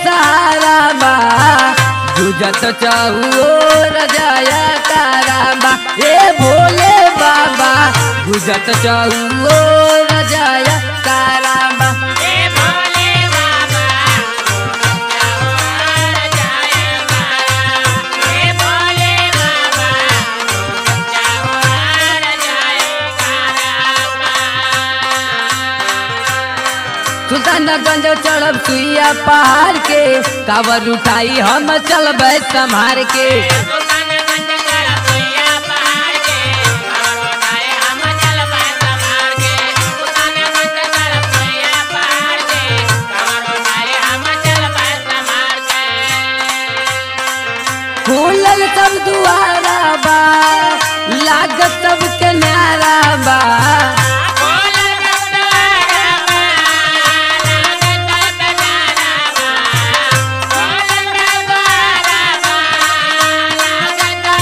बेसहारा बा गुजत चौर जाया तारा बा ए भोले बाबा गुजत चौर जाया तारा बा ए भोले बाबा और जाय कारा ए भोले बाबा और जाय कारा सुल्तानगंज चढ़ब सुइया पहाड़ के कावर उठाई हम चलबै संभार के सुल्तानगंज चढ़ भैया पहाड़ के और उठाए हम चलबा संभाल के सुल्तानगंज चढ़ भैया पहाड़ के और उठाए हम चलबा संभाल के खुलल सब दुआरा बा लागत सबके न्यारा बा बोल गंगारा लागत गंगारा बोल गंगारा लागत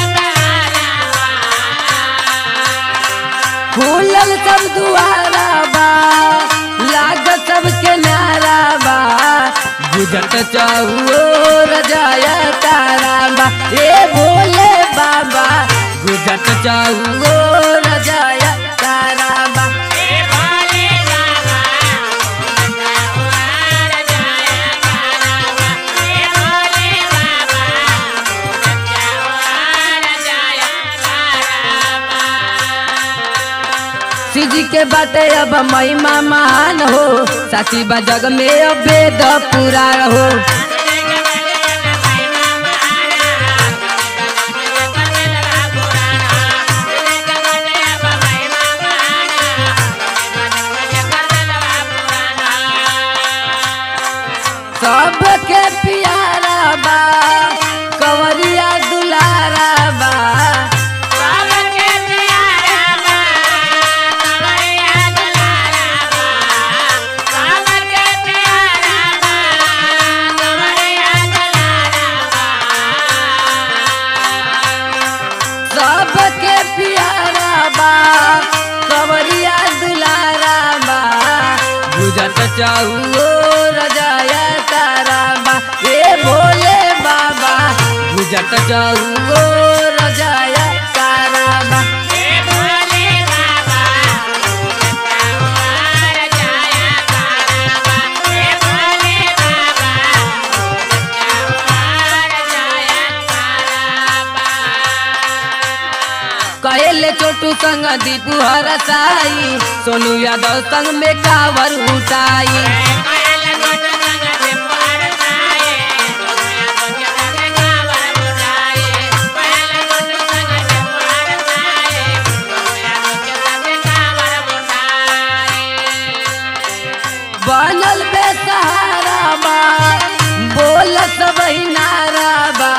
गंगारा खुलल सब दुआरा बा लागत सबके न्यारा बा गुजत चौर जाया तारा बा ए भोले बाबा गुजत चौर जाया तारा बा ए भोले बाबा और जाया कारावा ए भोले बाबा और जाया कारावा सिजी के बाटे अब महिमा महान हो साची बा जग में अब वेद पुराण हो सबके प्यारा बा कंवरिया दुलारा बा सबके प्यारा बा कंवरिया दुलारा बा गुजत चौर जाया तारा बा ए भोले बाबा गुजत चौर जाया तारा बा कहेले छोटू संग दीपू हरसाई सोनू यादव संग में कावर उठाई बनल बेसहारा बा बोल सब नारा बा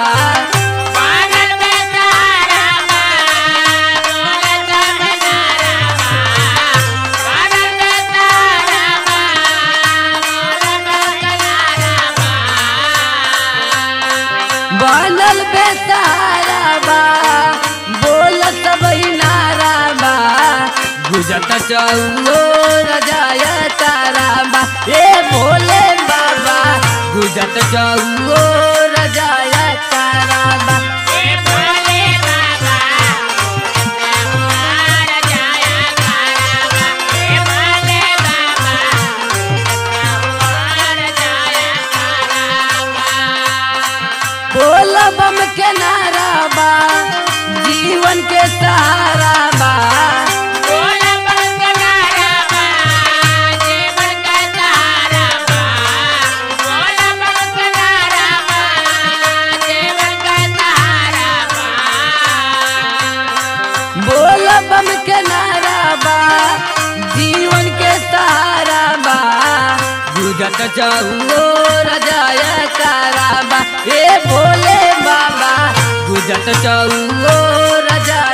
बनल बेसहारा बा बोल सब नारा बा गुजत चौर जाया तारा बा ए भोले बाबा गुजत चौर जाया तारा बा बोल बम के नारा बा जीवन के सहारा बा बोल बम के नारा बा जीवन के सहारा बा गुजत चौर जाया तारा बा ए भोले बाबा गुजत चौर जाया